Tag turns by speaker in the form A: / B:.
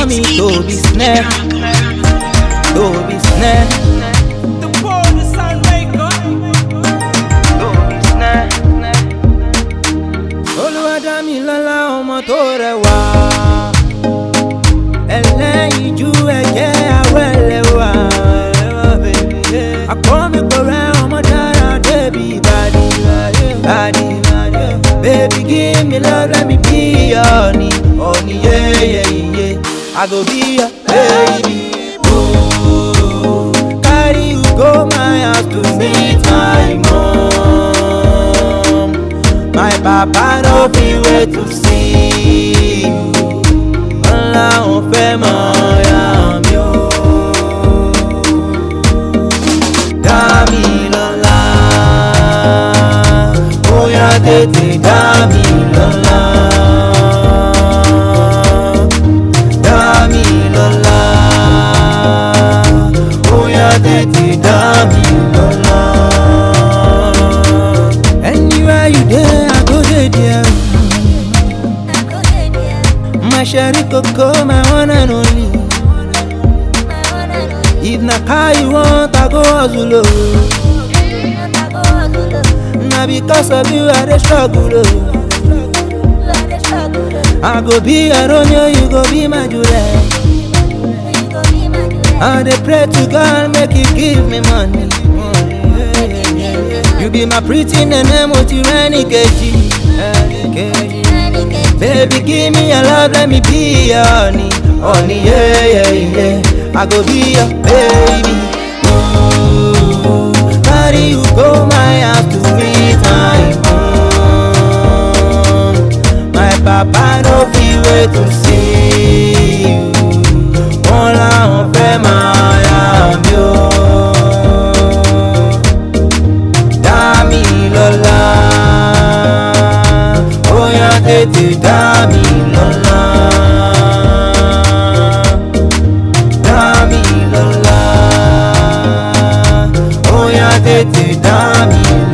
A: mi tóbi snẹ́ tóbi snẹ́
B: The poor, the sun maker.
A: tóbi snẹ́. olùwàdámilọ́lá ọmọ tó rẹwà ẹlẹ́yinjú ẹ̀jẹ̀ awẹ́lẹ̀ wà àkọ́mi pẹ̀rẹ́ ọmọ dára débi ìbàdí ìbàdí baby give me love let me be your honey honey yeah yeah yeah I go be your baby ooh carry you go my house to meet my mom my papa no fit wait to see you ńlá òun fẹ́ mọ ọ̀yà mi o. dá mi lọ́lá bóyá tètè dá mi lọ́lá. dá mi lọ́lá bóyá tètè dá mi lọ́lá. anywhere you dey i go dey there. My sherry coco, my one and only. If na car you want, I go hustle. oh. Na because of you, I dey struggle. oh. I go be a Romeo, you go be my Juliet. I dey pray to God, make you give me money. You be my pretty nene, moti reni keji. Baby, give me your love, let me be your honey. Honey, yeah, yeah, yeah. I go be your baby. Ooh, carry you go my house to meet my mom. My papa no fit wait to see you. Wọ́n láwọn fẹ́ máa yá mi o. Dá mi lọ́lá bóyá tètè dá mi lọ́lá. Dá mi lọ́lá bóyá tètè dá mi